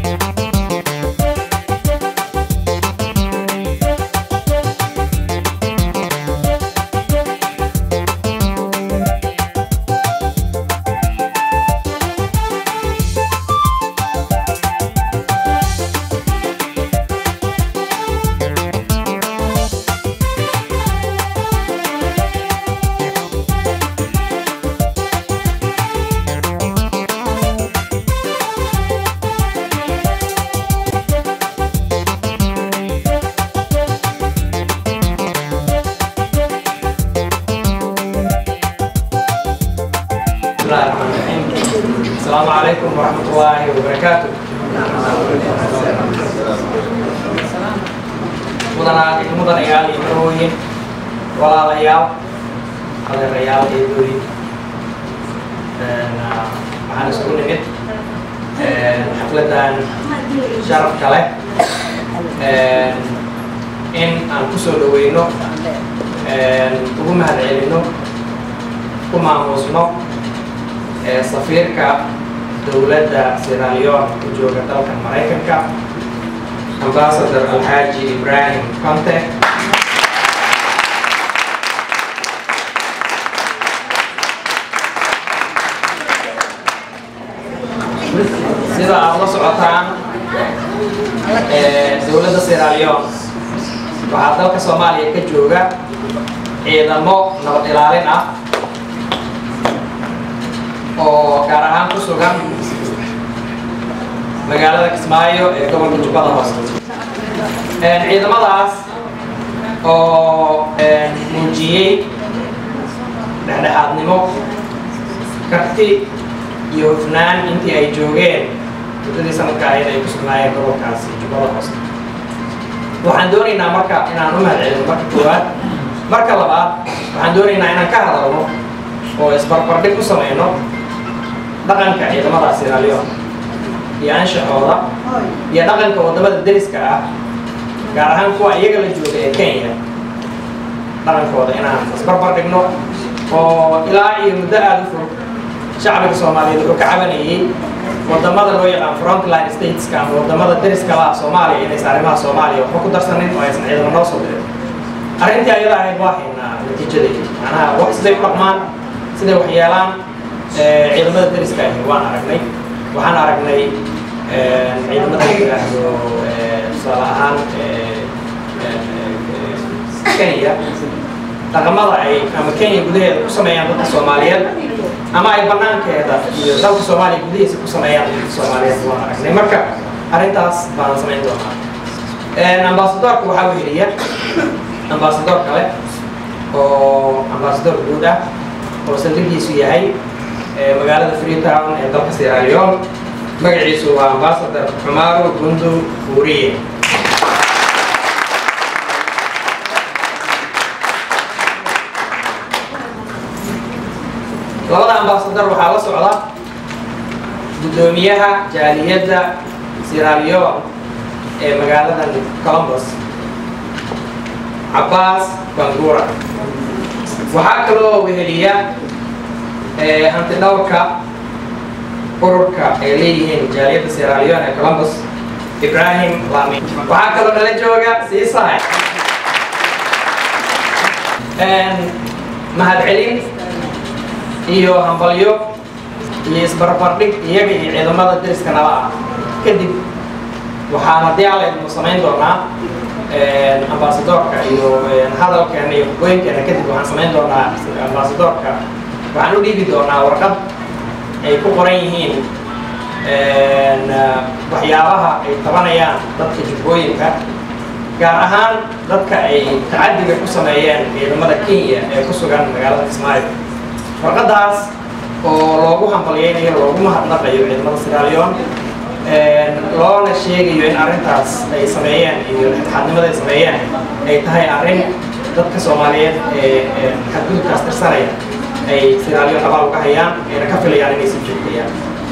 بسم الله الرحمن الرحيم السلام عليكم ورحمة الله وبركاته mudana mudanayaal iyo marooyin walaalayaal adeerayaal eedooyin waxaan isugu nimid xafladan sharafka leh in aan kusoo dhaweyno ugu mahad celino ku maamuusno safiirka dowladda Sierra Leone ku jooga dalkan Maraykanka ambassador Alhaji Ibrahim Conte sida aad la socotaan dowladda Sierra Leone waxaa dalka Soomaaliya ka jooga ciidamo nabad ilaalin ah oo gaar ahaan ku sugan magaalada Kismaayo ee gobolka Jubbada Hoose. Ciidamadaas oo muujiyey dhexdhexaadnimo, karti iyo hufnaan intii ay joogeen muddadii sanadka ahayd ay ku sugnaayeen gobolkaasi Jubbada Hoose. Waxaan doonaynaa marka inaan u mahadcelino marka koowaad. Marka labaad waxaan doonaynaa inaan ka hadalno oo isbarbardhig ku samayno dhaqanka ciidamada Sierra Leone iyo anshaxooda iyo dhaqanka wadamada deriska ah gaar ahaan kuwa iyaga la jooga ee Kenya dhaqankooda inaan isbarbar dhigno oo ilaa iyo muddo aada u fog shacbiga Soomaaliyeed wuxuu ka cabanayay wadamada loo yaqaan frontline stateska ama wadamada deriska la ah Soomaaliya inaysan arrimaha Soomaaliya waxba ku darsanin oo aysan ciidamo noo soo dirin arrintii ayada ahayd waa haynaa natiijadeeda macnaha wax siday u dhaqmaan siday wax yeelaan ciidamada deriska ahi waan aragnay waxaan aragnay ciidamada la yidhaahdo tusaale ahaan kenya dhaqamada ay ama kenya gudaheeda ku sameeyaan dadka soomaaliyeed ama ay banaankeeda iyo dalka soomaaliya gudihiisa ku sameeyaan dadka soomaaliyeed waan aragnay marka arrintaas baan samayn doonaa ambasadorka waxaa weheliya ambasador kale oo ambasador guud ah oo saldhigiisu yahay magaalada freetown ee dalka Sierra Leone magaciisu waa ambassador Umaru Gundu Furiye labada ambassador waxaa la socda gudoomiyaha jaaliyadda Sierra Leone ee magaalada Columbus Abbas Bangura waxaa kaloo weheliya hanti dhawrka ururka ay leeyihiin jaaliyadda Sierra Leone ee Columbus Ibrahim Lami waxaa kaloo nala jooga siisahay mahadcelin iyo hambalyo iyo isbarbardhig iyaga iyo ciidamada deriska nala ah kadib waxaan haddii alla idmu samayn doonaa ambasadorka iyo hadalkeena iyo hogooyinkeena kadib waxaan samayn doonaa ambasadorka waxaan u dhiibi doonaa warqad ay ku qoran yihiin waxyaabaha ay tabanayaan dadka jubbooyinka gaar ahaan dadka ay tacadiga ku sameeyeen ciidamada kenya ee ku sugan magaalada kismaayo warqadaas oo loogu hambalyeynayo loogu mahadnaqayo ciidamada Sierra Leone loona sheegayo in arrintaas ay sameeyeen iyo dhexdhexaadnimada ay sameeyeen ay tahay arrin dadka Soomaaliyeed ee xadgudubkaas tirsanaya ay Sierra Leone abaal uga hayaan ayna ka filayaan inay sii joogtayaan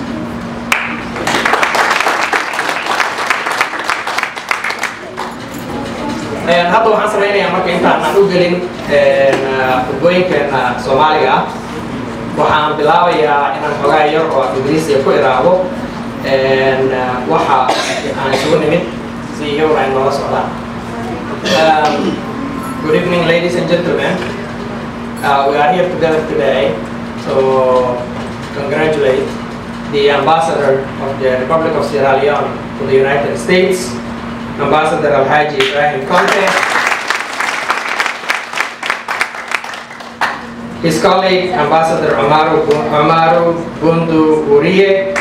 hadda waxaan samaynayaa marka intaan aan u gelin hogooyinkeena Soomaaliga ah waxaan bilaabayaa inaan xogaa yar oo af ingiriisiga ku iraahdo waxa isugu nimid si iyaguna ay noola socdaan Um, good evening ladies and gentlemen uh, we are here together today to congratulate the ambassador of the Republic of Sierra Leone to the United States Ambassador Alhaji Ibrahim Conte his colleague Ambassador Amaru, Bu- Amaru Bundu Uriye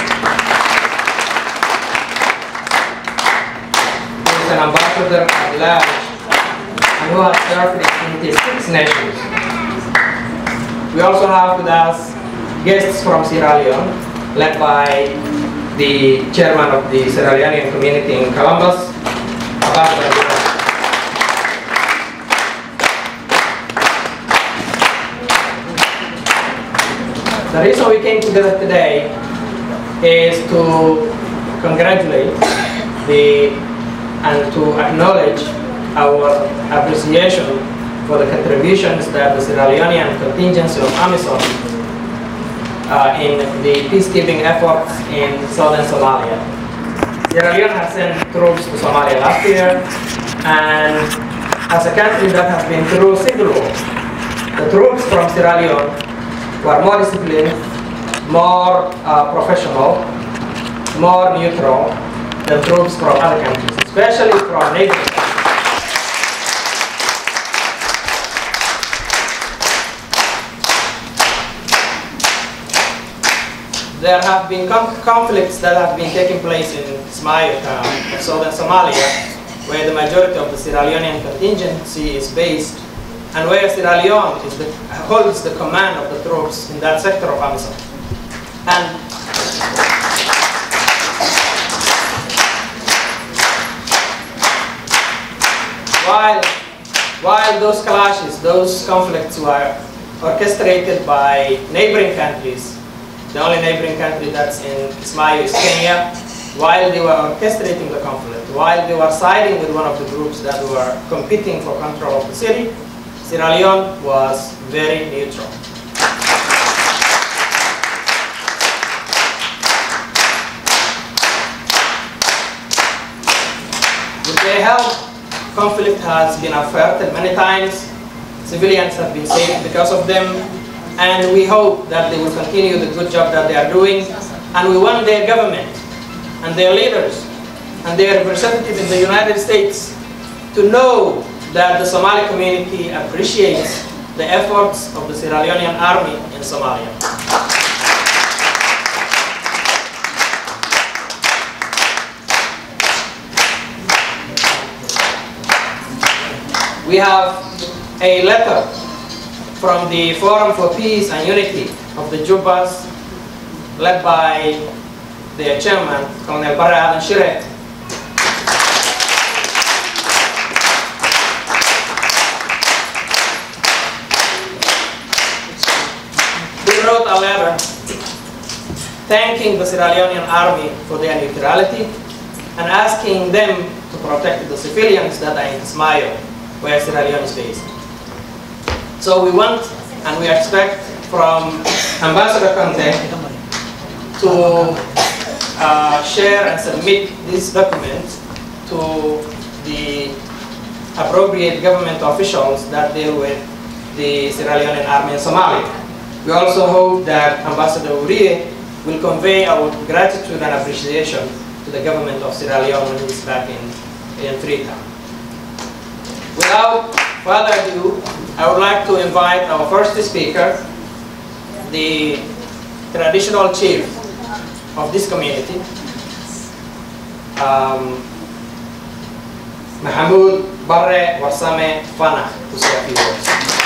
who is an ambassador at large and who has served in 26 nations. We also have with us guests from Sierra Leone, led by the chairman of the Sierra Leonean community in Columbus, Ambassador Ibrahim. The reason we came together today is to congratulate the and to acknowledge our appreciation for the contributions that the Sierra Leonean contingency of AMISOM uh, in the peacekeeping efforts in southern Somalia. Sierra Leone has sent troops to Somalia last year, and as a country that has been through civil war, the troops from Sierra Leone were more disciplined, more uh, professional, more neutral than troops from other countries, especially from neighboring countries. There have been com- conflicts that have been taking place in Ismail town of southern Somalia, where the majority of the Sierra Leonean contingency is based, and where Sierra Leone is the, holds the command of the troops in that sector of Amazon. And while, while those clashes, those conflicts were orchestrated by neighboring countries, the only neighboring country that's in Ismail is Kenya, while they were orchestrating the conflict, while they were siding with one of the groups that were competing for control of the city, Sierra Leone was very neutral. With their help, conflict has been averted many times. Civilians have been saved because of them. And we hope that they will continue the good job that they are doing. And we want their government and their leaders and their representative in the United States to know that the Somali community appreciates the efforts of the Sierra Leonean army in Somalia. We have a letter from the Forum for Peace and Unity of the Jubas, led by their chairman, Colonel Barra Adan Shire. He wrote a letter thanking the Sierra Leonean army for their neutrality and asking them to protect the civilians that are in Ismail, where Sierra Leone is based. So we want and we expect from Ambassador Conte to uh, share and submit this document to the appropriate government officials that deal with the Sierra Leonean army in Somalia. We also hope that Ambassador Uriye will convey our gratitude and appreciation to the government of Sierra Leone when he's back in, in Freetown. Without further ado, I would like to invite our first speaker, the traditional chief of this community, um, Mahmoud Barre Warsame Fana, to say a few words.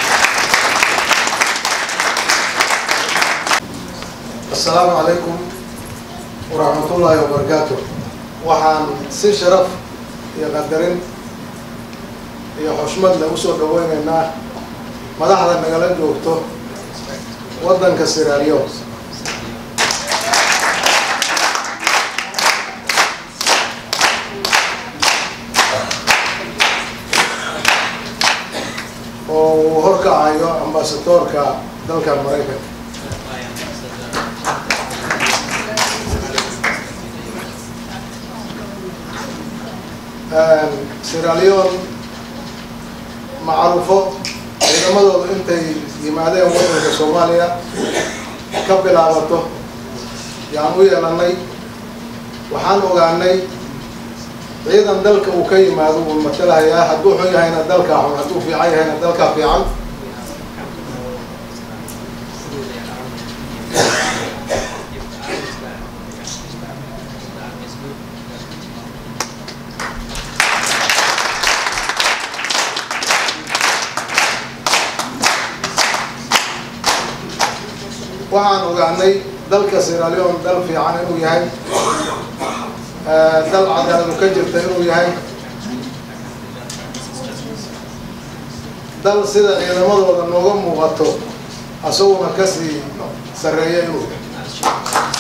asalaamu calaykum waraxmatullaahi wabarakaatu waxaan si sharaf iyo qadarin iyo xushmad leh usoo dhaweyneynaa madaxda nagala joogto waddanka siraaliyo oo uu horkacayo ambasadoorka dalkan maraykanka Sierra Leone macruufo ciidamadooda intay yimaadeen waddanka Soomaaliya ka bilaabato yaan u yeelanay waxaan ogaanay ciidan dalka uu ka yimaado wuu matalahayaa hadduu xun yahayna dalkaa xun hadduu fiican yahayna dalkaa fiican waxaan ogaanay dalka Sierra Leone dal fiican inuu yahay dal cadaaladu ka jirta inuu yahay dal sida ciidamadooda nooga muuqato asaguna kasii sarreeya inuu yahay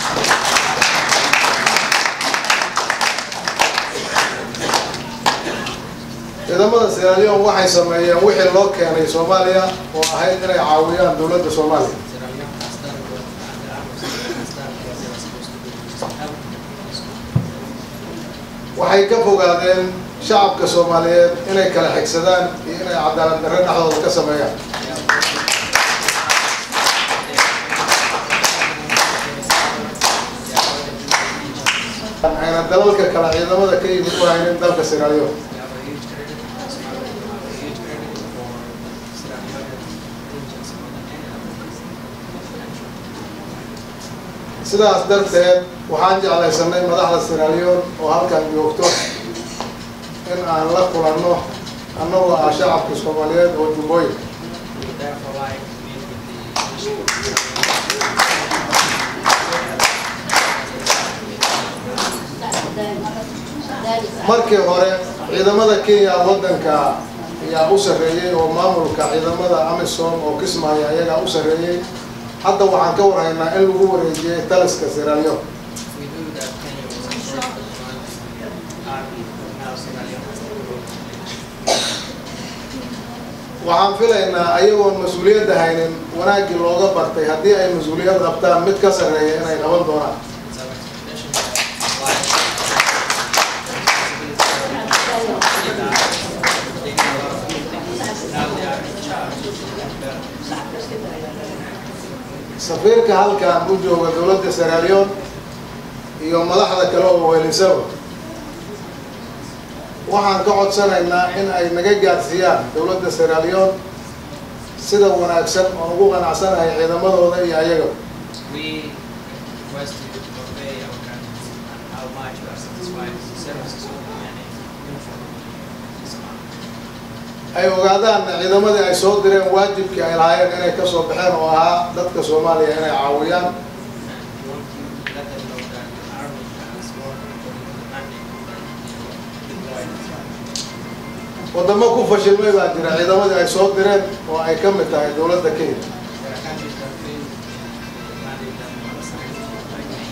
ciidamada Sierra Leone waxay sameeyeen wixii loo keenay Soomaaliya oo ahayd inay caawiyaan dowladda Soomaaliya waxay ka fogaadeen shacabka Soomaaliyeed inay kala xigsadaan iyo inay cadaalad darre dhexdooda ka sameeyaan ayna dalalka kale ciidamada ka yimid u haynin dalka Sierra Leone sidaas darteed waxaan jeclaysanay madaxda Sierra Leone oo halkan joogto in aan la kulanno annagoo ah shacabka Soomaaliyeed oo jubbooyin markii hore ciidamada Kenya waddanka ayaa u sarreeyay oo maamulka ciidamada AMISOM oo kismaayo ayagaa u sarreeyay hadda waxaan ka warhaynaa in lagu wareejiyay taliska Sierra Leone waxaan filaynaa ayagoon mas-uuliyadda haynin wanaaggii looga bartay haddii ay mas-uuliyad qabtaan mid ka sarreeya inay qaban doonaan safiirka halkan u jooga dowladda Sierra Leone iyo madaxda kale oo weelisaba waxaan ka codsanaynaa in ay naga gaarsiiyaan dowladda Sierra Leone sida wanaagsan oo ugu qanacsanahay ciidamadooda iyo ayaga We request you to convey our gratitude and how much we are satisfied with the services of the many uniform this month. ay ogaadaan ciidamadii ay soo direen waajibkii ay lahaayeen inay ka soo baxeen oo ahaa dadka Soomaaliya inay caawiyaan And we want you to let them know that the army has worked according to the mandate deployed. wadamo ku fashilmay baa jira ciidamadii ay soo direen oo ay ka mid tahay dowladda Kenya There are countries that failed the mandate that was assigned by Kenya.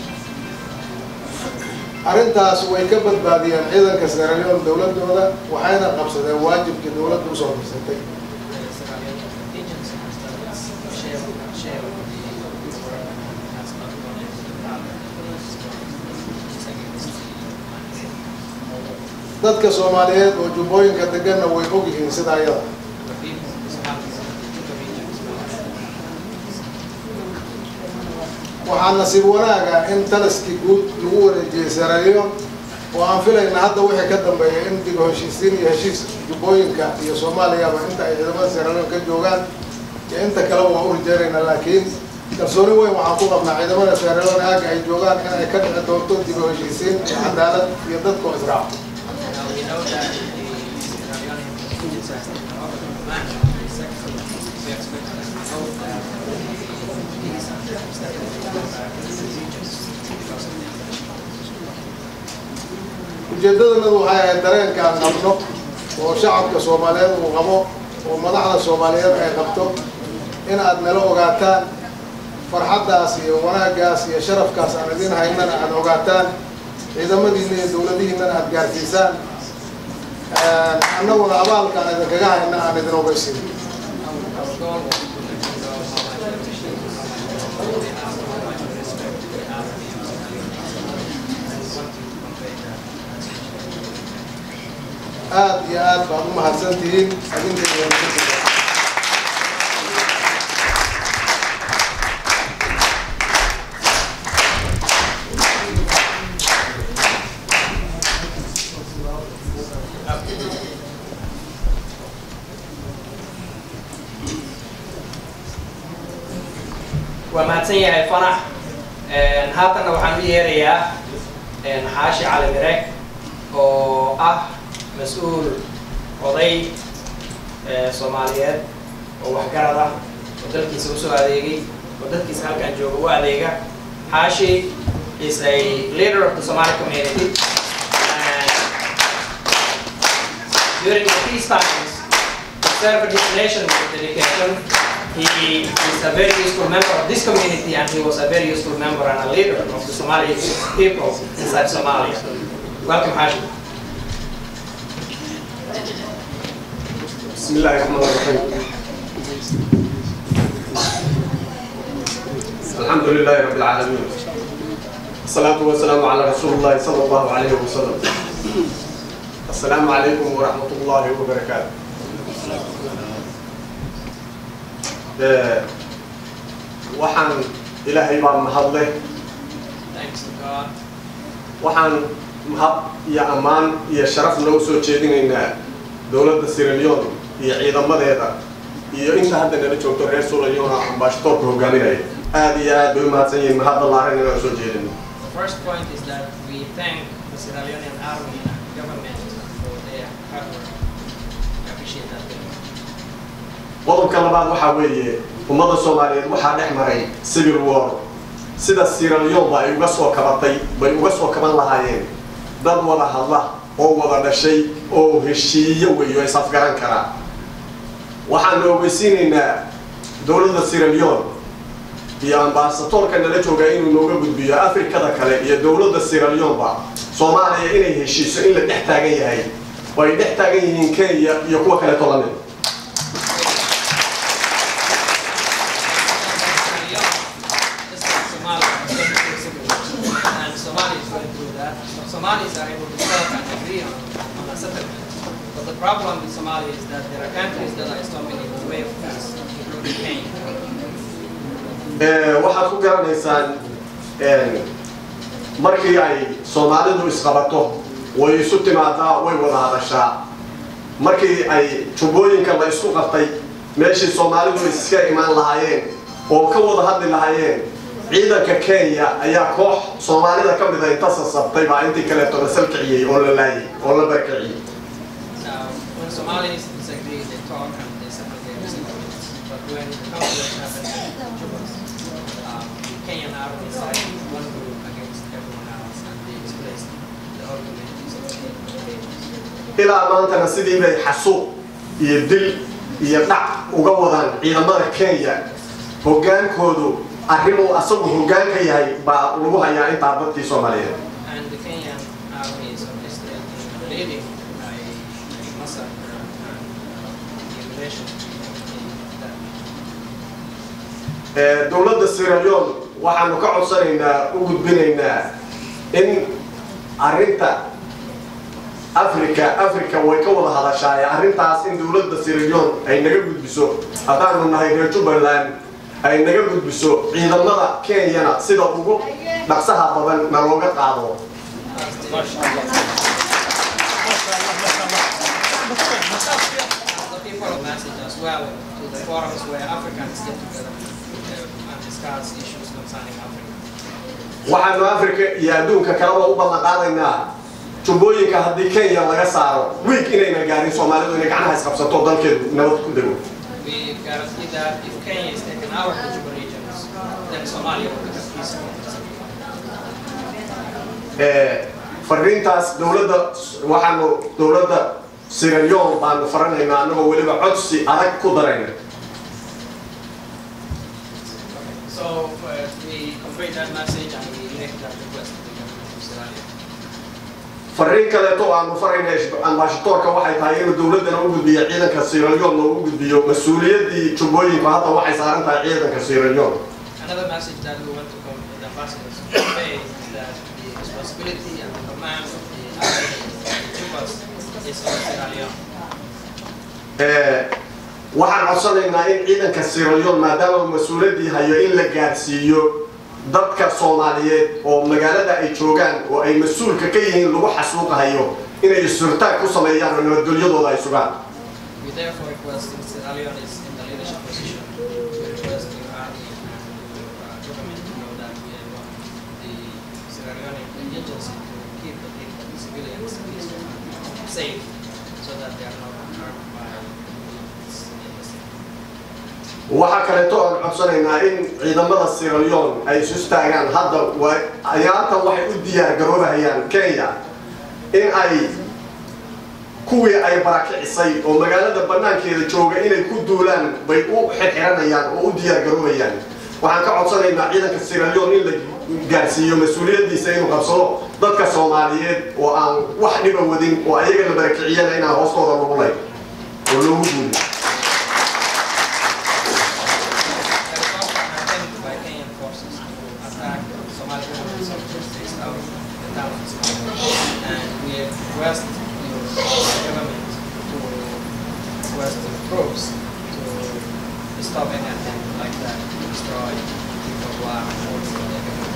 arrintaas way ka badbaadiyeen ciidanka Sierra Leone dowladooda waxayna qabsadeen waajibkii dowladda usoo dirsatay The Sierra Leone contingency has done its share of share of the work and has not gone into the problem that is against the mandate. dadka Soomaaliyeed oo jubbooyinka deganna way og yihiin sida ayada The people is happy with the Juba region as well. waxaa nasiib wanaaga in taliskii guud lagu wareejiyey Sierra Leone oo aan filayna hadda wixii ka dambeeya in dib u heshiisiin iyo heshiis jubbooyinka iyo Soomaaliyaba inta ay ciidamada Sierra Leone ka joogaan iyo inta kale waa u rajaynaynaa laakiin kalsooni weyn waxaan ku qabnaa ciidamada Sierra Leone aaga ay joogaan in ay ka dhici doonto dib u heshiisiin iyo cadaalad iyo dadka oo israaca Now we know that the Sierra Leone contingency has taken over the command of the sector. We expect that both that these and circumstances will go back to the regions because of the ujeedadanadu waxay ahayd dareenka aan qabno oo shacabka Soomaaliyeed uu qabo oo madaxda Soomaaliyeed ay qabto in aad nala ogaataan farxaddaas iyo wanaaggaas iyo sharafkaas aan idin haynana aad ogaataan ciidamadiina iyo dowladihiinana aad gaarsiisaan annaguna abaalkaan idinkaga hayna aan idin ogeysin Our goal was to let you know how much we appreciate you, how much we love you, how much we respect you, and how much we want to convey that message. aad iyo aad baad u mahadsan tihiin adinka iyo naftiisa. waa mahadsan yahay fanax haatanna waxaan u yeerayaa xaashi cali mire oo ah mas-uul oday eh, soomaaliyeed oo waxgarad ah oo dalkiisa usoo adeegay oo dadkiisa halkan jooga u adeega xaashi is a leader of the Somali community and during the peace times he served his nation with dedication he is a very useful member of this community and he was a very useful member and a leader of the Somali people inside Somalia. Welcome, Hashim. بسم الله الرحمن الرحيم الحمد لله رب العالمين الصلاة والسلام على رسول الله صلى الله عليه وسلم السلام عليكم ورحمة الله وبركاته آه، waxaan ilaahay baa mahad leh Thanks to God. waxaan mahad iyo ammaan iyo sharaf loo soo jeedinaynaa dowladda Sierra Leone iyo ciidamadeeda iyo inta hadda nala joogto reer Sierra Leone ambassadorka hogaaminaya aad iyo aad bay u mahadsan yihiin mahadda laaran inaan soo jeedino The first point is that we thank the Sierra Leonean army and government for their hard work. We appreciate that. very much. qodobka labaad waxaa weeye ummadda soomaaliyeed waxaa dhex maray civil war sida Sierra Leone ba ay uga soo kabatay bay uga soo kaban lahaayeen dad wada hadla oo wada dhashay oo heshiiye weeyo is afgaran karaa waxaan ogeysiinaynaa dowladda Sierra Leone iyo ambaasadoorka nala jooga inuu nooga gudbiyo afrikada kale iyo dowladda Sierra Leone ba Soomaaliya inay heshiiso in la dhex taagan yahay oo ay dhex taagan yihiin Kenya iyo kuwa kale tolanid This is Somalia, it's going through civil war, and Somalia is going through that. So Somalis are able to talk and agree on, on a settlement. But the problem with Somalia is that there are countries that are storming in the way of peace, including Kenya. Ee, waxaad ku garanaysaan een, markii ay soomaalidu isqabato way isu timaadaa way wada hadashaa markii ay jubbooyinka la isku qabtay meeshii soomaalidu iska imaan lahaayeen oo ka wada hadli lahaayeen ciidanka kenya ayaa koox soomaalida ka mida inta sasabtay baa intii kaleeto la salkiciyey oo la laayay oo la barkiciyey Now, when Somalis disagree, they talk and they settle their disagreements. But when the conflict happens in Juba, um, the Kenyan army sided with one group against everyone else, and they displaced the whole communities of the ilaa maantana sidii bay xasuuq iyo dil iyo dhac uga wadaan ciidamada kenya hoggaankoodu arrimuu asagu hoggaan ka yahay baa lagu hayaa intaa dadkii soomaaliyeed And the Kenyan army is obviously leading a, a massacre and mutilation in that. Ee, dowladda Sierra Leone waxaanu ka codsanaynaa u gudbinaynaa in arrinta Afrika Afrika way ka wada hadashaay arrintaas in dowladda Sierra Leone ay naga gudbiso haddaanu nahay reer Jubbaland ay naga gudbiso ciidamada Kenyana sida ugu dhaqsaha badan na looga qaado The people of message as well to the forums where Africans get together uh, and discuss issues concerning Africa. waxaanu Afrika iyo adduunka kaleba u ballan qaadaynaa jubbooyinka haddii Kenya laga saaro wiig inayna gaarin Soomaalidu inay gacmaha isqabsato dalkeedu nabad ku dego We guarantee that if Kenya is taken out of the Juba regions, then Somalia will become peaceful. Ee, fariintaas dowladda waxaanu dowladda Sierra Leone baanu faranaynaa annagoo weliba codsi adag ku darayna So uh, we convey that message and we make that request to the government of Sierra Leone. fariin kaleeto oo aanu farayna ambashadoorka waxay tahay inuu dowladdana u gudbiyo ciidanka Sierra Leone oo u gudbiyo mas-uuliyaddii jubbooyinka hadda waxay saaran tahay ciidanka Sierra Leone Another message that we want to come the ambassadors to convey is that the responsibility and the command of the army in Juba is on Sierra Leone. Eh, waxaan codsanaynaa in ciidanka Sierra Leone maadaama uu mas-uuliyaddii hayo in la gaadhsiiyo dadka Soomaaliyeed oo magaalada ay joogaan oo ay mas-uulka ka yihiin lagu xasuuqahayo inay surtaag ku sameeyaan oo nabadgelyadooda ay sugaan We therefore request if Sierra Leone is in the leadership position, we request your army and your uh, government to know that we want the Sierra Leone agency to keep the people, the civilians peaceful and safe so that they are not harmed by this embassy. waxaa kaleeto aan codsanaynaa in ciidamada Sierra Leone ay isu istaagaan hadda waa ayaanta waxay u diyaar garoobahayaan Kenya in ay kuwii ay barakicisay oo magaalada banaankeeda jooga inay ku duulaan bay u xirxiranayaan oo u diyaar garoobayaan waxaan ka codsanaynaa ciidanka Sierra Leone in la gaarsiiyo mas-uuliyaddiisa inuu qabsado dadka Soomaaliyeed oo aan wax dhiba wadin oo ayaga la barakiciyana inaan hoostooda lagu lay oo loogu duuliyo There is also an attempt by Kenyan forces to attack Somali government soldiers based out of the town of Somalia. And we request your government to request the troops to stop any attempt like that to destroy people who are working for the government.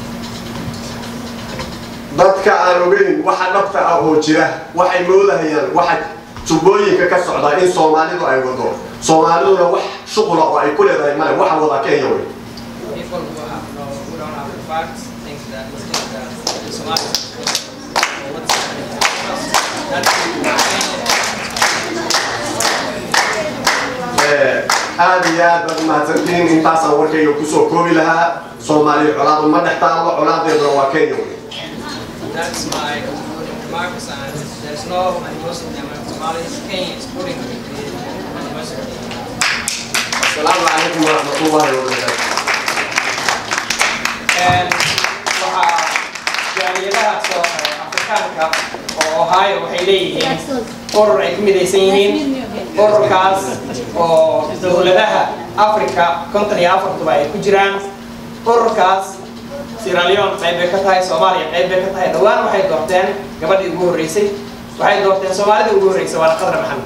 dadka aan ogeyn waxa dhabta ah oo jira waxay moodahayaan waxa tubooyinka ka socda in soomaalidu ay wado soomaaliduna wax shuqula oo ay ku leedahay male waxa wada kenya wey People who have no, who don't have the facts think that think that the Somalis are responsible for what's happening to us. That's Eh, aad iyo aad baad umahadsantihiin intaasaan warkayga kusoo koobi lahaa soomaaliya colaadu ma dhex taallo colaadeeduna waa kenya wey That's my concluding remarks, and there's no animosity among Somalis. Kenya is putting the animosity. asalaamu calaykum waraxmatullaahi wabarakaatu waxaa jaaliyadaha soo afrikaanka oo ohio waxay leeyihiin urur ay ku midaysan yihiin ururkaas oo dowladaha africa konton iyo afartuba ay ku jiraan ururkaas Sierra Leone qayb bay ka tahay Soomaaliya qayb bay ka tahay dhawaan waxay doorteen gabadhii ugu horeysay waxay doorteen Soomaalida ugu horeysay waa Qadra Maxamed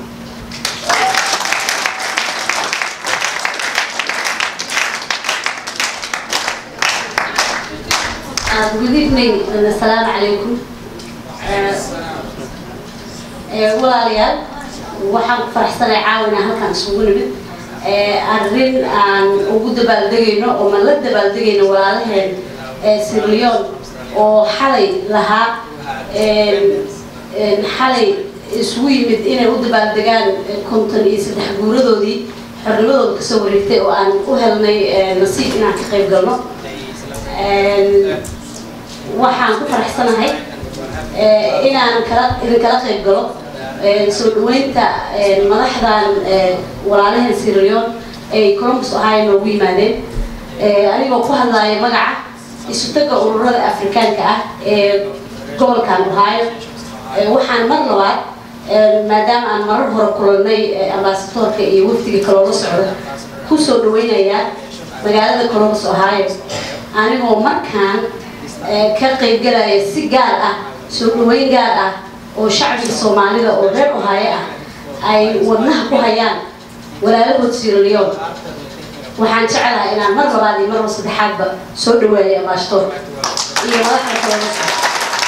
Uh, good evening and assalaamu calaykum. Uh, uh, walaalayaal waxaan ku faraxsanahay caawina halkan isugu nimid Uh, arrin aan ugu dabaaldegayno oo ma la dabaaldegayno walaalaheen uh, Sierra Leone oo xalay lahaa um, um, xalay isugu yimid inay u dabaaldegaan uh, konton iyo saddex guuradoodii xornimadooda kasoo wareegtay oo aan u helnay uh, nasiib inaan ka qayb galno They celebrate Um, waxaan ku faraxsanahay eh, inaan kala idin kala qayb galo eh, soo dhaweynta eh, madaxdan eh, walaalaheen Sierra Leone ay Columbus Ohio noogu yimaadeen Eh, anigoo ku hadlaya magaca isu taga ururada Afrikaanka ah ee gobolkan Ohio Eh, waxaan mar labaad eh, maadaama aan marar hore kulannay eh, ambaasadoorka iyo wafdiga kaloo la socda ku soo dhaweynayaa magaalada Columbus Ohio anigoo markaan eh, ka qaybgalaya si gaar ah soo dhaweyn gaar ah oo shacbiga soomaalida oo reer ohaayo ah ay wadnaha ku hayaan walaalahood Sierra Leone waxaan jecelahay inaan mar labaad iyo mar saddexaadba soo dhaweeyo ambaasadoorka iyo madaxda kale la socda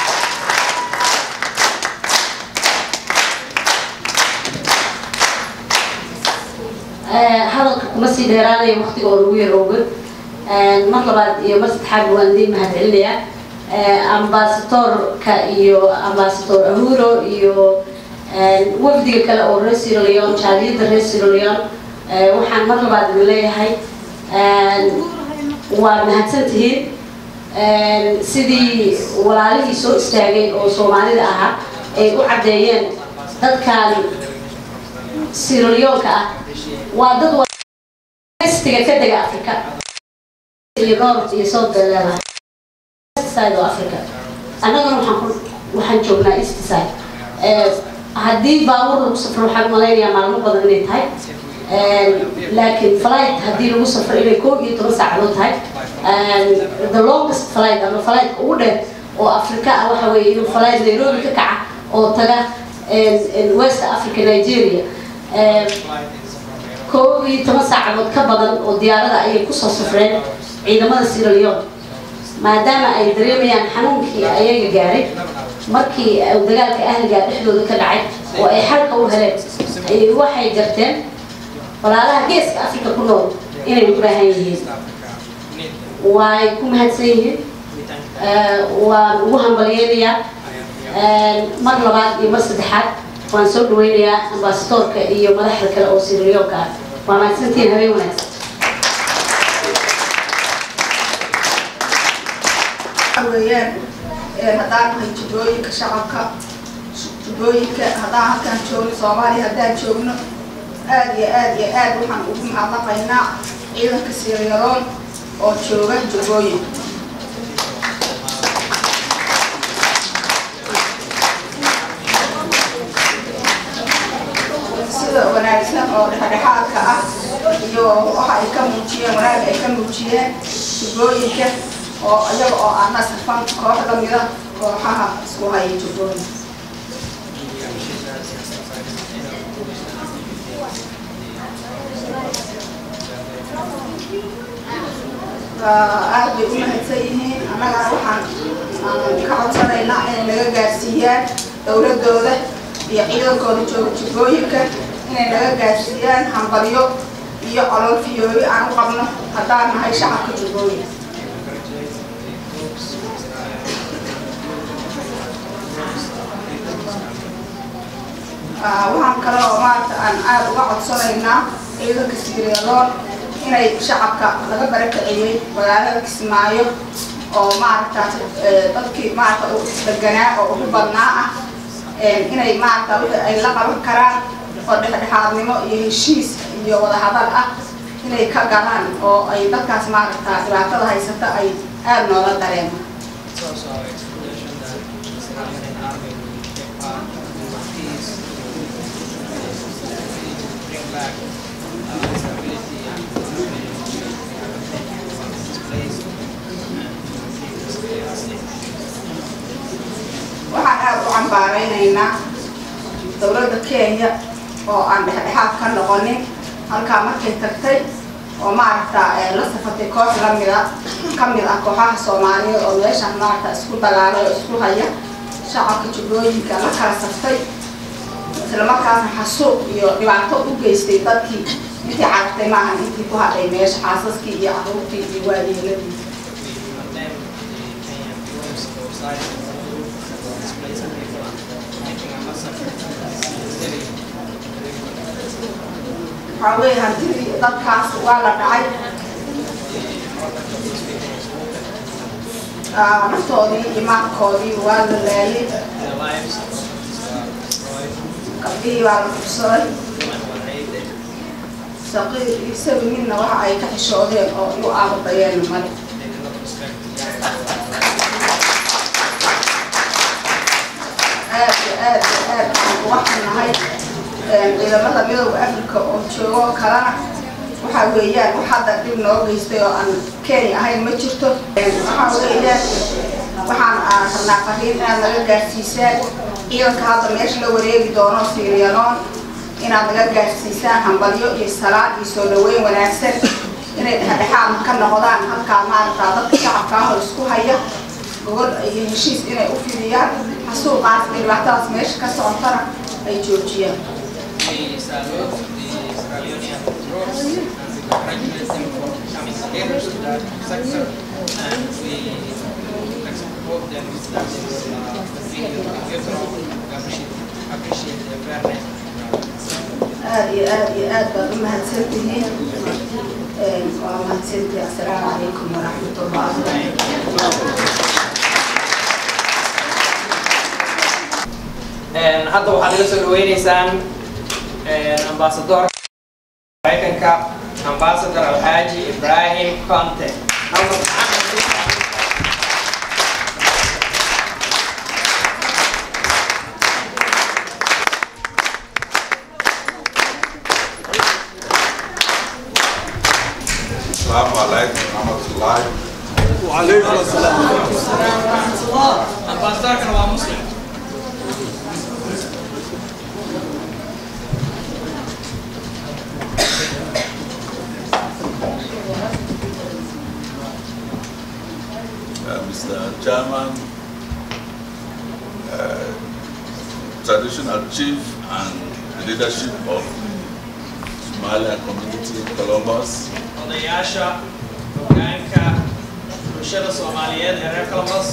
Eh, hadalka kuma sii dheeraanaya waqtiga oo lagu yar oga mar labaad iyo mar saddexaad waan idin mahadcelinayaa Eh, ambaasadorka iyo ambaasador ahuro iyo eh, wafdiga kale oo reer Sierra Leone jaaliyadda reer Sierra Leone eh, waxaan mar labaad idin leeyahay eh, waa mahadsantihiin Eh, sidii walaalihii soo istaagay oo soomaalida ahaa ay u caddeeyeen dadkan Sierra Leone-ka ah waa dad westiga ka dega Afrika iyo North iyo South bay leedahay West side oo Africa annagana waxaan ku waxaan joognaa East side Eh, haddii baabuur lagu safro waxaan malaynayaa maalmo badan inay tahay Eh, laakiin flight haddii lagu safro inay koob iyo toban saacadood tahay Eh, the longest flight ama flight ugu dheer oo Afrika ah waxa weeye inuu flight Nairobi ka kaca oo taga west africa nigeria koob iyo toban saacadood ka badan oo diyaarada ayay kusoo safreen ciidamada sierra leone maadaama ay dareemayaan xanuunkii ayaga gaaray markii uu dagaalka ahliga dhexdooda ka dhacay oo ay xalka u heleen ayay waxay garteen walaalaha geeska africa ku nool inay u baahan yihiin way ku mahadsan yihiin waan ugu hambalyeynayaa mar labaad iyo mar saddexaad waan soo dhaweynayaa ambasadoorka iyo madaxda kale oo sirriyoonka ah waa mahadsantihiin habeen wanaagsan weeyaan haddaan nahay jubbooyinka shacabka jubbooyinka haddaan halkaan joogno soomaaliya haddaan joogno aad iyo aad iyo aad waxaan ugu mahadnaqaynaa ciidanka siryaroon oo jooga jubbooyinka sida wanaagsan oo dhexdhexaadka ah iyo waxa ay ka muujiyeen wanaag ay ka muujiyeen jubbooyinka oo iyaga oo aan nasrfan koox la mida kooxaha isku haya jubbooyinka aad bay u mahadsan yihiin annagana waxaan ka codsanaynaa inay naga gaarsiiyaan dowladooda iyo ciidankooda jooga jubbooyinka inay naga gaarsiiyaan hambalyo iyo calool fiyoobi aan u qabno haddaan nahay shacabka jubbooyinka waxaan kale oo maarata aan aad uga codsanaynaa ciidanka siriyaloon inay shacabka laga barakiciyey magaalada kismaayo oo maarata dadkii maarata u isdeganaa oo ugu badnaa ah inay maarata wixii ay la qaban karaan oo dhexdhexaadnimo iyo heshiis iyo wadahadal ah inay ka galaan oo ay dadkaas maarata dhibaatada haysata ay aad noola dareemaan It's also our expectation that the Somalian army will take part in the peace, bring back uh, stability and displaced waxaan aad u cambaaraynaynaa dowladda kenya oo aan dhexdhexaad ka noqonin halkaa markay tagtay oo maaragta la safatay koox lamida ka mid ah kooxaha soomaaliyeed oo meeshaan maaragta isku dagaalay oo isku haya shacabka jubbooyinka la kala saftay islamarkaasna xasuuq iyo dhibaato u geystay dadkii intii carartay maahan intii ku hadhay meesha xaasaskii iyo caruurtii iyo waayeeladii condemn the Kenyan force for siding with displaced people and making a massacre in the city. waxaa weeye hantidii dadkaas waa la dhacay Ah, naftoodii iyo maalkoodii waa la laayay Their lives uh, destroyed, gabdhihii baa la fursaday women were raped, saqiir iyo sabi midna waxa ay ka xishoodeen oo u aababayeen male they did not respect the aad iyo aad iyo aad aan uga xunnahay ciidamada midooda africa oo joogo oo kalena waxaa weeyaan wax hadda dhib noo geystay oo aan kenya ahayn ma jirto waxaa weeyaan waxaan aan rabnaa fariin inaad naga gaarsiisaan ciidanka hadda meesha la wareegi doono siriyanoon inaad naga gaarsiisaan hambalyo iyo salaad iyo soo dhaweyn wanaagsan inay dhexdhexaad ka noqdaan halkaa maaragtaa dadka shacabka ah oo isku haya gobol iyo heshiis inay u fidiyaan xasuuqaas iyo dhibaatadaas meesha ka socotana ay joojiyaan We salute the Sierra Leonean troops and we congratulate them for coming together to that sector and we hope that that is uh, the video we give from we appreciate, appreciate the fairness. aad iyo aad iyo aad baad u mahadsantihiin waa mahadsantihi assalaamu calaykum waraxmatullahi hadda waxaad ila soo dhaweyneysaan ambasador maraykanka ambasador alxaaji ibrahim conte السلام عليكم ورحمة الله Ambassador kan waa muslim. traditional chief and leadership of Somalia community in Columbus, odayaasha hogaanka bulshada soomaaliyeed ee reer columbus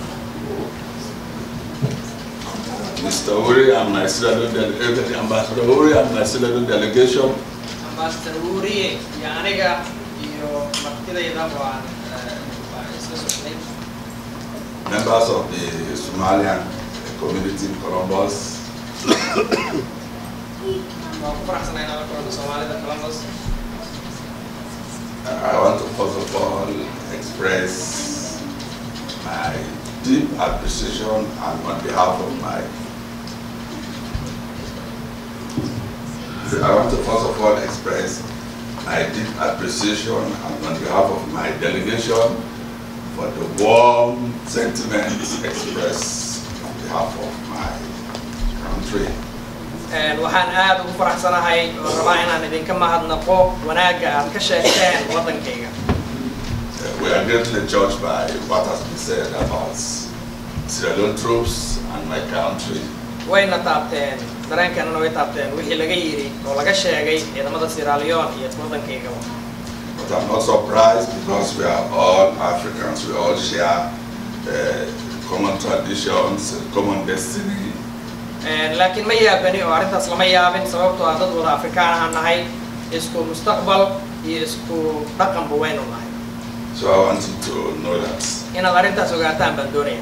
Mr. Uri and my Senate delegation, Ambassador Uri and my Senate delegation, ambassador wuriye iyo aniga iyo martidayda waan eh, waan isla socday members of the Somalian community in Columbus, waan ku faraxsanay inaan la kulanno soomaalida columbus I want to first of all express my deep appreciation and on behalf of my I want to first of all express my deep appreciation and on behalf of my delegation for the warm sentiments expressed on behalf of my country. Een, waxaan aad ugu faraxsanahay oo rabaa inaan idinka mahadnaqo wanaagga aad ka sheegteen waddankayga Uh, we are greatly judged by what has been said about Sierra Leone troops and my country. wayna taabteen dareenkeennana way taabteen wixii laga yidhi oo laga sheegay ciidamada Sierra Leone iyo waddankaygaba But I'm not surprised because we are all Africans, we all share uh, common traditions, common destiny. Een, laakiin ma yaabani oo arrintaas lama yaabin sababtoo ah dad wada afrikaan ahaan nahay isku mustaqbal iyo isku dhaqanba waynu nahay So I want you to know that. inaad arrintaas ogaataan baan doonaya